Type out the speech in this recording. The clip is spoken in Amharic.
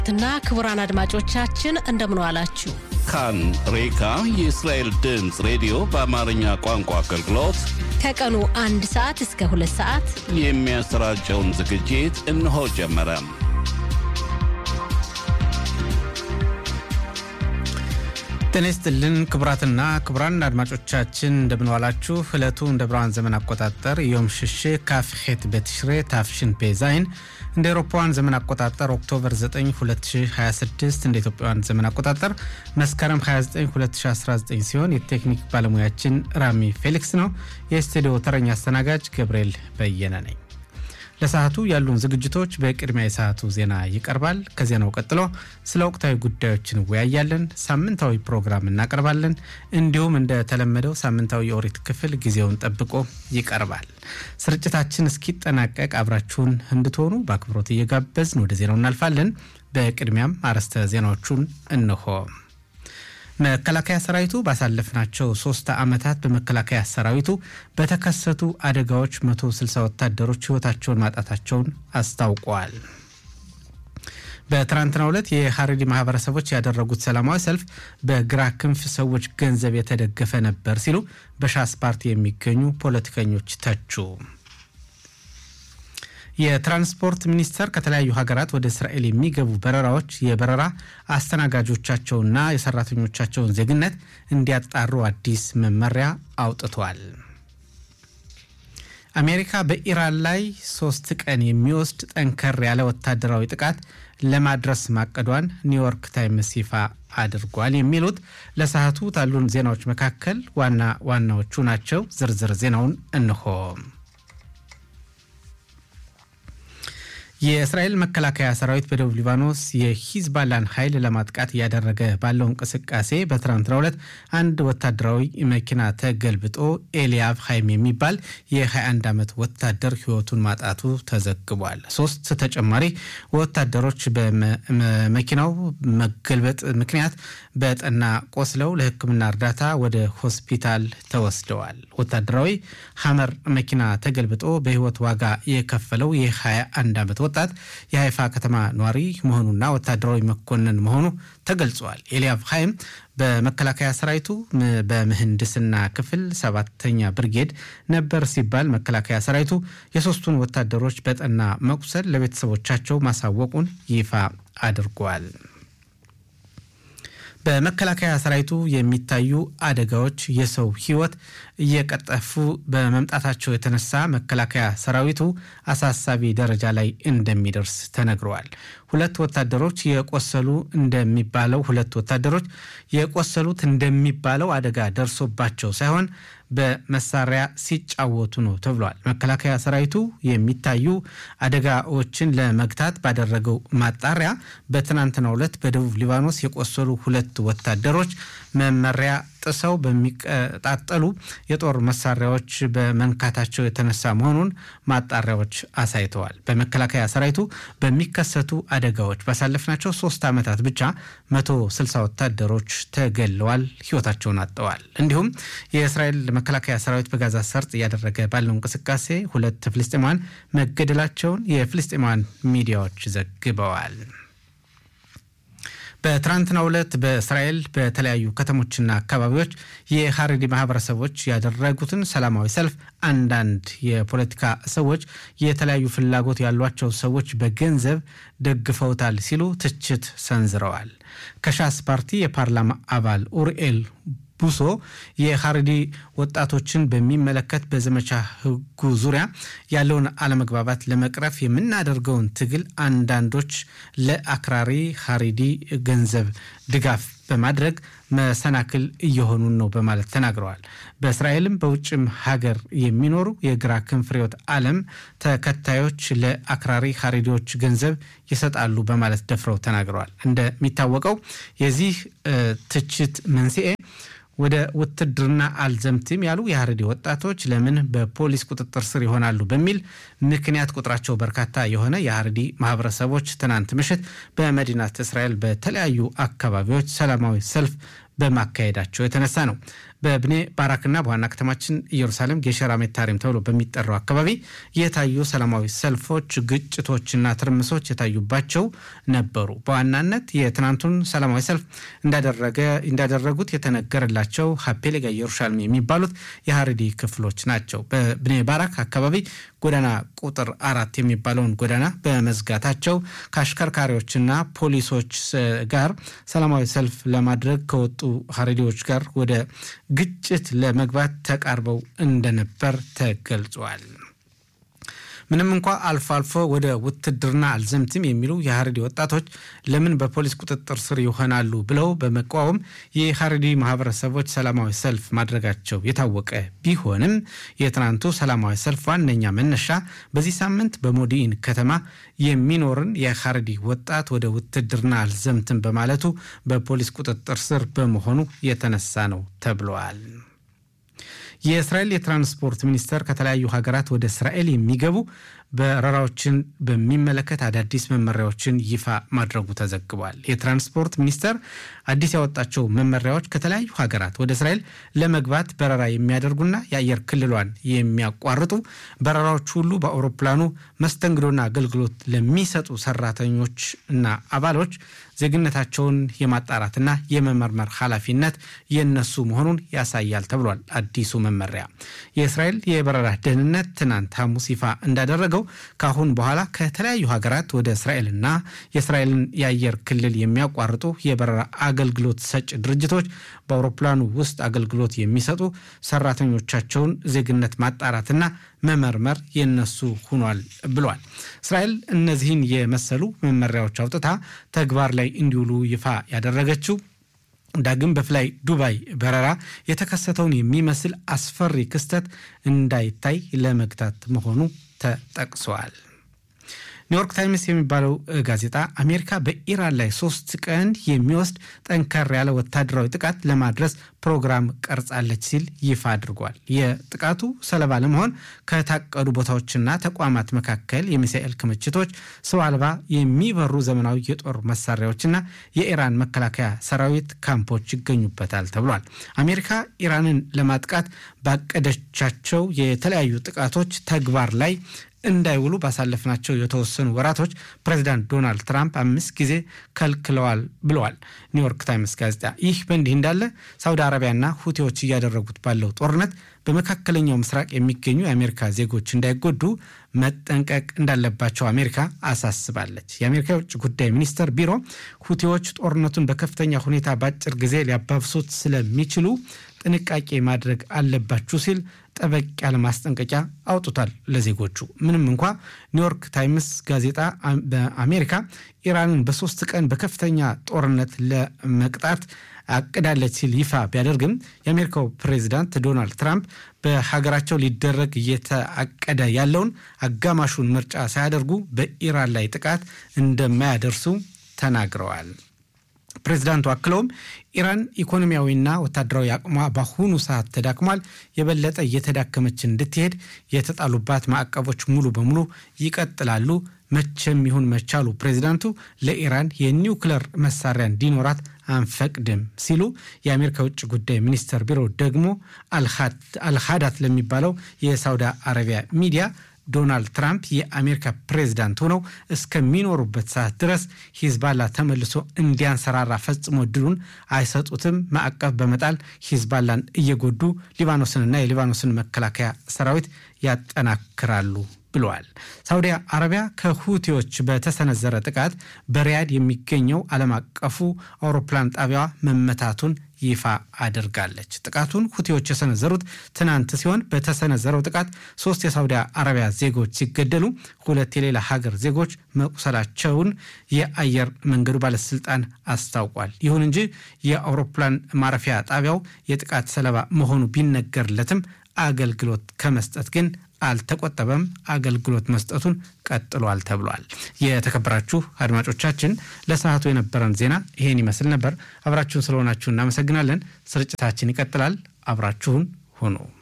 ትና ክቡራን አድማጮቻችን እንደምን ዋላችሁ። ካን ሬካ የእስራኤል ድምፅ ሬዲዮ በአማርኛ ቋንቋ አገልግሎት ከቀኑ አንድ ሰዓት እስከ ሁለት ሰዓት የሚያሰራጨውን ዝግጅት እነሆ ጀመረ። ጤና ይስጥልን ክቡራትና ክቡራን አድማጮቻችን እንደምንዋላችሁ። ዕለቱ እንደ ብርሃን ዘመን አቆጣጠር ዮም ሽሼ ካፍሄት በትሽሬ ታፍሽን ፔዛይን እንደ ኤሮፓውያን ዘመን አቆጣጠር ኦክቶበር 9 2026 እንደ ኢትዮጵያውያን ዘመን አቆጣጠር መስከረም 29 2019 ሲሆን የቴክኒክ ባለሙያችን ራሚ ፌሊክስ ነው። የስቱዲዮ ተረኛ አስተናጋጅ ገብርኤል በየነ ነኝ። ለሰዓቱ ያሉን ዝግጅቶች በቅድሚያ የሰዓቱ ዜና ይቀርባል። ከዜናው ቀጥሎ ስለ ወቅታዊ ጉዳዮች እንወያያለን። ሳምንታዊ ፕሮግራም እናቀርባለን። እንዲሁም እንደተለመደው ሳምንታዊ የኦሪት ክፍል ጊዜውን ጠብቆ ይቀርባል። ስርጭታችን እስኪጠናቀቅ አብራችሁን እንድትሆኑ በአክብሮት እየጋበዝን ወደ ዜናው እናልፋለን። በቅድሚያም አርዕስተ ዜናዎቹን እንሆ። መከላከያ ሰራዊቱ ባሳለፍናቸው ሶስት ዓመታት በመከላከያ ሰራዊቱ በተከሰቱ አደጋዎች 160 ወታደሮች ሕይወታቸውን ማጣታቸውን አስታውቋል። በትናንትናው ዕለት የሀረሪ ማህበረሰቦች ያደረጉት ሰላማዊ ሰልፍ በግራ ክንፍ ሰዎች ገንዘብ የተደገፈ ነበር ሲሉ በሻስ ፓርቲ የሚገኙ ፖለቲከኞች ተቹ። የትራንስፖርት ሚኒስቴር ከተለያዩ ሀገራት ወደ እስራኤል የሚገቡ በረራዎች የበረራ አስተናጋጆቻቸውና የሰራተኞቻቸውን ዜግነት እንዲያጣሩ አዲስ መመሪያ አውጥቷል። አሜሪካ በኢራን ላይ ሶስት ቀን የሚወስድ ጠንከር ያለ ወታደራዊ ጥቃት ለማድረስ ማቀዷን ኒውዮርክ ታይምስ ይፋ አድርጓል። የሚሉት ለሰዓቱ ካሉን ዜናዎች መካከል ዋና ዋናዎቹ ናቸው። ዝርዝር ዜናውን እንሆ። የእስራኤል መከላከያ ሰራዊት በደቡብ ሊባኖስ የሂዝባላን ኃይል ለማጥቃት እያደረገ ባለው እንቅስቃሴ በትናንትናው ዕለት አንድ ወታደራዊ መኪና ተገልብጦ ኤልያብ ሀይም የሚባል የ21 ዓመት ወታደር ሕይወቱን ማጣቱ ተዘግቧል። ሶስት ተጨማሪ ወታደሮች በመኪናው መገልበጥ ምክንያት በጠና ቆስለው ለሕክምና እርዳታ ወደ ሆስፒታል ተወስደዋል። ወታደራዊ ሐመር መኪና ተገልብጦ በሕይወት ዋጋ የከፈለው የ21 ዓመት ወጣት የሀይፋ ከተማ ኗሪ መሆኑና ወታደራዊ መኮንን መሆኑ ተገልጿል። ኤልያብ ሀይም በመከላከያ ሰራዊቱ በምህንድስና ክፍል ሰባተኛ ብርጌድ ነበር ሲባል መከላከያ ሰራዊቱ የሶስቱን ወታደሮች በጠና መቁሰል ለቤተሰቦቻቸው ማሳወቁን ይፋ አድርጓል። በመከላከያ ሰራዊቱ የሚታዩ አደጋዎች የሰው ሕይወት እየቀጠፉ በመምጣታቸው የተነሳ መከላከያ ሰራዊቱ አሳሳቢ ደረጃ ላይ እንደሚደርስ ተነግረዋል። ሁለት ወታደሮች የቆሰሉ እንደሚባለው ሁለት ወታደሮች የቆሰሉት እንደሚባለው አደጋ ደርሶባቸው ሳይሆን በመሳሪያ ሲጫወቱ ነው ተብሏል። መከላከያ ሰራዊቱ የሚታዩ አደጋዎችን ለመግታት ባደረገው ማጣሪያ በትናንትናው ዕለት በደቡብ ሊባኖስ የቆሰሉ ሁለት ወታደሮች መመሪያ ጥሰው በሚቀጣጠሉ የጦር መሳሪያዎች በመንካታቸው የተነሳ መሆኑን ማጣሪያዎች አሳይተዋል። በመከላከያ ሰራዊቱ በሚከሰቱ አደጋዎች ባሳለፍናቸው ሶስት ዓመታት ብቻ 160 ወታደሮች ተገለዋል፣ ህይወታቸውን አጥተዋል። እንዲሁም የእስራኤል መከላከያ ሰራዊት በጋዛ ሰርጥ እያደረገ ባለው እንቅስቃሴ ሁለት ፍልስጤማውያን መገደላቸውን የፍልስጤማውያን ሚዲያዎች ዘግበዋል። በትናንትናው ዕለት በእስራኤል በተለያዩ ከተሞችና አካባቢዎች የሀረሪ ማህበረሰቦች ያደረጉትን ሰላማዊ ሰልፍ አንዳንድ የፖለቲካ ሰዎች የተለያዩ ፍላጎት ያሏቸው ሰዎች በገንዘብ ደግፈውታል ሲሉ ትችት ሰንዝረዋል። ከሻስ ፓርቲ የፓርላማ አባል ኡርኤል ቡሶ የሀረሪ ወጣቶችን በሚመለከት በዘመቻ ህጉ ዙሪያ ያለውን አለመግባባት ለመቅረፍ የምናደርገውን ትግል አንዳንዶች ለአክራሪ ሀሬዲ ገንዘብ ድጋፍ በማድረግ መሰናክል እየሆኑን ነው በማለት ተናግረዋል። በእስራኤልም በውጭም ሀገር የሚኖሩ የግራ ክንፍ ርዕዮተ ዓለም ተከታዮች ለአክራሪ ሀሬዲዎች ገንዘብ ይሰጣሉ በማለት ደፍረው ተናግረዋል። እንደሚታወቀው የዚህ ትችት መንስኤ ወደ ውትድርና አልዘምትም ያሉ የሀረሪ ወጣቶች ለምን በፖሊስ ቁጥጥር ስር ይሆናሉ በሚል ምክንያት ቁጥራቸው በርካታ የሆነ የሀረሪ ማህበረሰቦች ትናንት ምሽት በመዲናት እስራኤል በተለያዩ አካባቢዎች ሰላማዊ ሰልፍ በማካሄዳቸው የተነሳ ነው። በብኔ ባራክና በዋና ከተማችን ኢየሩሳሌም ጌሸራ ሜታሪም ተብሎ በሚጠራው አካባቢ የታዩ ሰላማዊ ሰልፎች፣ ግጭቶችና ትርምሶች የታዩባቸው ነበሩ። በዋናነት የትናንቱን ሰላማዊ ሰልፍ እንዳደረጉት የተነገረላቸው ሀፔሌጋ ኢየሩሳሌም የሚባሉት የሀረዲ ክፍሎች ናቸው። በብኔ ባራክ አካባቢ ጎዳና ቁጥር አራት የሚባለውን ጎዳና በመዝጋታቸው ከአሽከርካሪዎችና ፖሊሶች ጋር ሰላማዊ ሰልፍ ለማድረግ ከወጡ ሀረዲዎች ጋር ወደ ግጭት ለመግባት ተቃርበው እንደነበር ተገልጿል። ምንም እንኳ አልፎ አልፎ ወደ ውትድርና አልዘምትም የሚሉ የሀረዲ ወጣቶች ለምን በፖሊስ ቁጥጥር ስር ይሆናሉ ብለው በመቃወም የሀረዲ ማህበረሰቦች ሰላማዊ ሰልፍ ማድረጋቸው የታወቀ ቢሆንም የትናንቱ ሰላማዊ ሰልፍ ዋነኛ መነሻ በዚህ ሳምንት በሞዲኢን ከተማ የሚኖርን የሀረዲ ወጣት ወደ ውትድርና አልዘምትም በማለቱ በፖሊስ ቁጥጥር ስር በመሆኑ የተነሳ ነው ተብለዋል። የእስራኤል የትራንስፖርት ሚኒስቴር ከተለያዩ ሀገራት ወደ እስራኤል የሚገቡ በረራዎችን በሚመለከት አዳዲስ መመሪያዎችን ይፋ ማድረጉ ተዘግቧል። የትራንስፖርት ሚኒስቴር አዲስ ያወጣቸው መመሪያዎች ከተለያዩ ሀገራት ወደ እስራኤል ለመግባት በረራ የሚያደርጉና የአየር ክልሏን የሚያቋርጡ በረራዎች ሁሉ በአውሮፕላኑ መስተንግዶና አገልግሎት ለሚሰጡ ሰራተኞች እና አባሎች ዜግነታቸውን የማጣራትና የመመርመር ኃላፊነት የነሱ መሆኑን ያሳያል ተብሏል። አዲሱ መመሪያ የእስራኤል የበረራ ደህንነት ትናንት ሐሙስ ይፋ እንዳደረገው ከአሁን በኋላ ከተለያዩ ሀገራት ወደ እስራኤልና የእስራኤልን የአየር ክልል የሚያቋርጡ የበረራ አገልግሎት ሰጭ ድርጅቶች በአውሮፕላኑ ውስጥ አገልግሎት የሚሰጡ ሰራተኞቻቸውን ዜግነት ማጣራትና መመርመር የነሱ ሆኗል ብሏል። እስራኤል እነዚህን የመሰሉ መመሪያዎች አውጥታ ተግባር ላይ እንዲውሉ ይፋ ያደረገችው ዳግም በፍላይ ዱባይ በረራ የተከሰተውን የሚመስል አስፈሪ ክስተት እንዳይታይ ለመግታት መሆኑ ተጠቅሷል። ኒውዮርክ ታይምስ የሚባለው ጋዜጣ አሜሪካ በኢራን ላይ ሶስት ቀን የሚወስድ ጠንከር ያለ ወታደራዊ ጥቃት ለማድረስ ፕሮግራም ቀርጻለች ሲል ይፋ አድርጓል። የጥቃቱ ሰለባ ለመሆን ከታቀዱ ቦታዎችና ተቋማት መካከል የሚሳኤል ክምችቶች፣ ሰው አልባ የሚበሩ ዘመናዊ የጦር መሳሪያዎችና የኢራን መከላከያ ሰራዊት ካምፖች ይገኙበታል ተብሏል። አሜሪካ ኢራንን ለማጥቃት ባቀደቻቸው የተለያዩ ጥቃቶች ተግባር ላይ እንዳይውሉ ባሳለፍናቸው የተወሰኑ ወራቶች ፕሬዚዳንት ዶናልድ ትራምፕ አምስት ጊዜ ከልክለዋል ብለዋል ኒውዮርክ ታይምስ ጋዜጣ። ይህ በእንዲህ እንዳለ ሳውዲ አረቢያና ሁቴዎች እያደረጉት ባለው ጦርነት በመካከለኛው ምስራቅ የሚገኙ የአሜሪካ ዜጎች እንዳይጎዱ መጠንቀቅ እንዳለባቸው አሜሪካ አሳስባለች። የአሜሪካ የውጭ ጉዳይ ሚኒስቴር ቢሮ ሁቴዎች ጦርነቱን በከፍተኛ ሁኔታ በአጭር ጊዜ ሊያባብሱት ስለሚችሉ ጥንቃቄ ማድረግ አለባችሁ ሲል ጠበቅ ያለ ማስጠንቀቂያ አውጥቷል ለዜጎቹ። ምንም እንኳ ኒውዮርክ ታይምስ ጋዜጣ በአሜሪካ ኢራንን በሶስት ቀን በከፍተኛ ጦርነት ለመቅጣት አቅዳለች ሲል ይፋ ቢያደርግም የአሜሪካው ፕሬዚዳንት ዶናልድ ትራምፕ በሀገራቸው ሊደረግ እየተአቀደ ያለውን አጋማሹን ምርጫ ሳያደርጉ በኢራን ላይ ጥቃት እንደማያደርሱ ተናግረዋል። ፕሬዚዳንቱ አክለውም ኢራን ኢኮኖሚያዊና ወታደራዊ አቅሟ በአሁኑ ሰዓት ተዳክሟል፣ የበለጠ እየተዳከመች እንድትሄድ የተጣሉባት ማዕቀቦች ሙሉ በሙሉ ይቀጥላሉ፣ መቼም ይሁን መቻሉ ፕሬዚዳንቱ ለኢራን የኒውክለር መሳሪያ እንዲኖራት አንፈቅድም ሲሉ የአሜሪካ ውጭ ጉዳይ ሚኒስቴር ቢሮ ደግሞ አልሃዳት ለሚባለው የሳውዲ አረቢያ ሚዲያ ዶናልድ ትራምፕ የአሜሪካ ፕሬዚዳንት ሆነው እስከሚኖሩበት ሰዓት ድረስ ሂዝባላ ተመልሶ እንዲያንሰራራ ፈጽሞ እድሉን አይሰጡትም። ማዕቀብ በመጣል ሂዝባላን እየጎዱ ሊባኖስንና የሊባኖስን መከላከያ ሰራዊት ያጠናክራሉ ብለዋል። ሳውዲ አረቢያ ከሁቲዎች በተሰነዘረ ጥቃት በሪያድ የሚገኘው ዓለም አቀፉ አውሮፕላን ጣቢያዋ መመታቱን ይፋ አድርጋለች። ጥቃቱን ሁቲዎች የሰነዘሩት ትናንት ሲሆን በተሰነዘረው ጥቃት ሶስት የሳውዲ አረቢያ ዜጎች ሲገደሉ ሁለት የሌላ ሀገር ዜጎች መቁሰላቸውን የአየር መንገዱ ባለስልጣን አስታውቋል። ይሁን እንጂ የአውሮፕላን ማረፊያ ጣቢያው የጥቃት ሰለባ መሆኑ ቢነገርለትም አገልግሎት ከመስጠት ግን አልተቆጠበም። አገልግሎት መስጠቱን ቀጥሏል ተብሏል። የተከበራችሁ አድማጮቻችን ለሰዓቱ የነበረን ዜና ይሄን ይመስል ነበር። አብራችሁን ስለሆናችሁ እናመሰግናለን። ስርጭታችን ይቀጥላል። አብራችሁን ሁኑ።